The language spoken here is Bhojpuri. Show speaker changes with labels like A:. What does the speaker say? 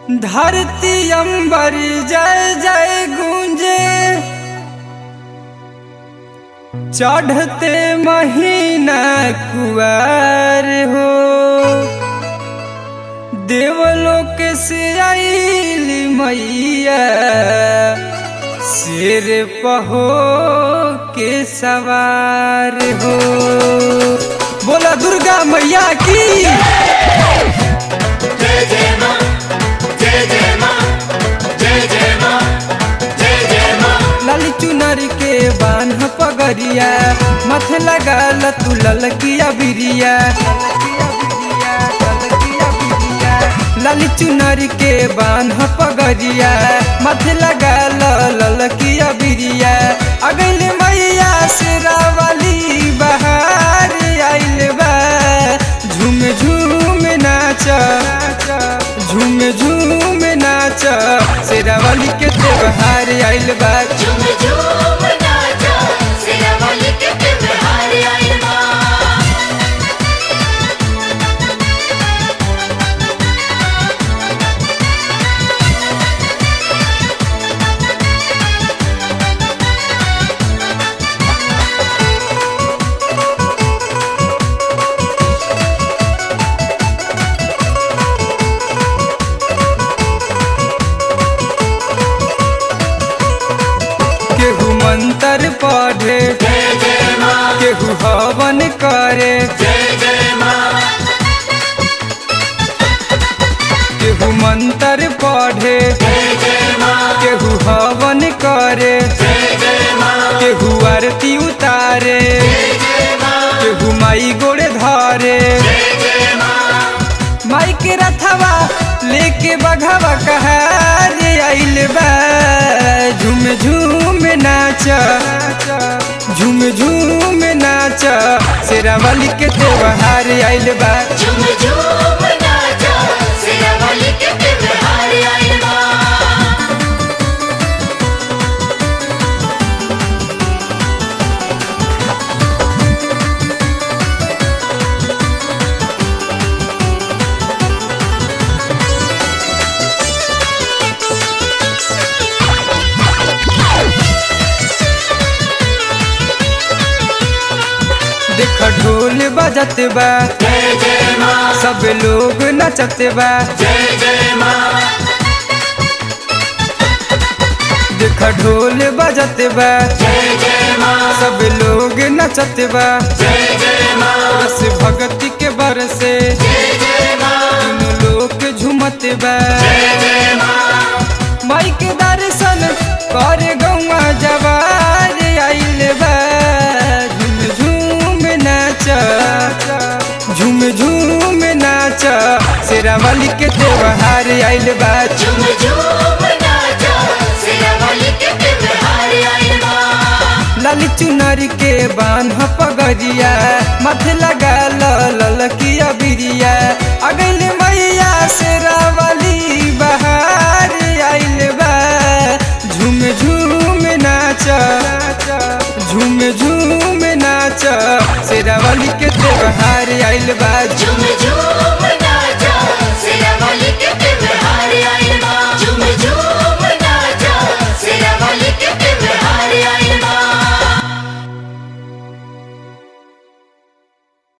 A: धरती अंबर जय जय गूंजे चढ़ते महीना कुआर हो देवलोक से आईली मैया सिर पहो के सवार हो बोला दुर्गा मैया की
B: जय जय मां जय जय मां जय जय मां जय जय मां
A: लाली चुनर के बान्ह पगरिया माथे लगा तू ललकिया बिरिया लाली चुनर के बान्ह पगरिया माथे लगा ललकिया बिरिया अगल मैया से रावली बहार आइल बा झूम झूम नाच झूम झूम नाच शेरावली के त्योहार आइल बा
B: झूम झूम नाचा सिरावली के त्योहार आइल बा
A: केहू मंत्र पढ़े
B: जय जय मां
A: केहू हवन करे
B: जय जय मां
A: केहू मंत्र पढ़े
B: जय जय मां
A: केहू हवन करे
B: जय जय मां
A: केहू आरती उतारे
B: जय जय मां
A: केहू माई गोड़े धरे
B: जय जय मां
A: माई के रथवा लेके बघवा कहार आइल बा झूम झूम नाच झूम झूम नाच शेरावली के त्योहार आइल बा
B: झूम झूम नाचा सिरावली के त्योहार आइल बा
A: देख ढोल बजत बा
B: जय जय मां
A: सब लोग नचत बा
B: जय जय मां
A: देख ढोल बजत बा
B: जय जय मां
A: सब लोग नचत बा
B: जय जय मां
A: रस भक्ति के बरसे
B: जय जय मां
A: तीनों लोग झूमत बा
B: जय जय मां
A: माई के दर्शन कर गौआ जवार आइल बा झूम झूम नाच झूम झूम नाच शेरावली के त्योहार आइल बा
B: झूम झूम नाचा सिरावली के त्योहार आइल बा
A: लाली चुनर के बान्ह पगरिया माथे लगा ललकिया